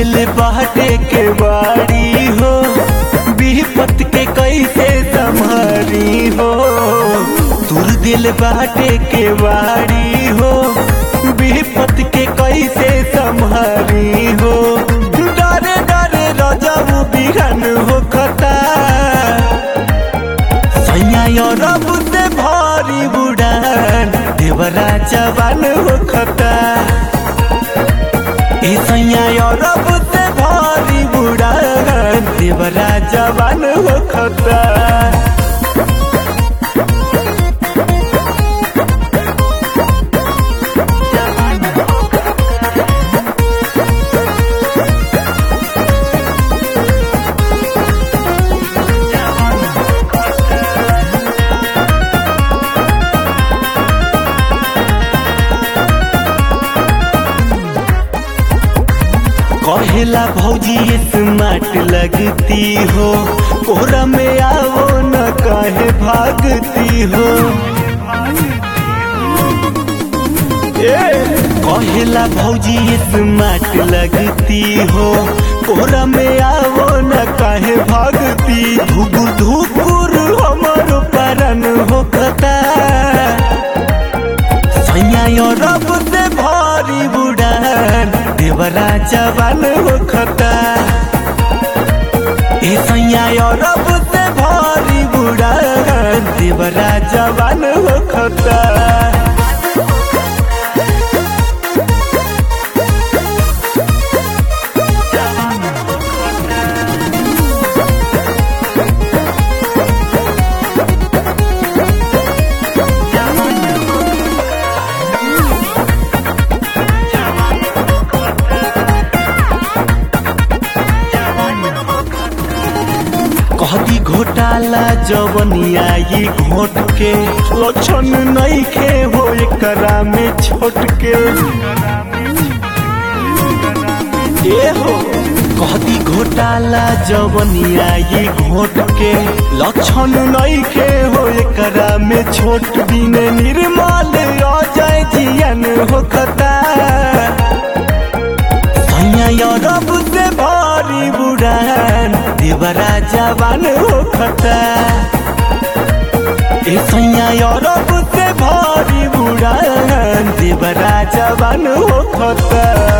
दिल बाटे के बाड़ी हो विपत के कैसे संभारी हो तुर दिल बाटे के बाड़ी हो विपत के कैसे संभारी हो डरे डरे रजब बिहन हो खता सैया रब से भारी बुड़ान देवरा जवान हो खता ए सैया रब से भारी बुड़ान देवरा जवान हो खता कहेला भौजी स्मार्ट लगती हो कोरा में आओ न कहे भागती हो ए कहेला भौजी स्मार्ट लगती हो कोरा में आओ न कहे भागती धुकुर धुकुर हमर परन हो कता सैया रब से भारी बुड़ान देवरा जवान हो खता ए सैया रब से भारी बुड़ान देवरा जवान हो खता कहती घोटाला जवनिया ये घोट के लक्षण नहीं खे हो एकरा में छोट के ए हो कहती घोटाला जवनिया ये घोट के लक्षण नहीं खे हो एकरा में छोट बिने निर्मल अजय जियन हो खता सैया रब से भारी बुड़ान देवरा जवान हो खता ए सैया रब से भारी बुड़ान देवरा जवान हो खता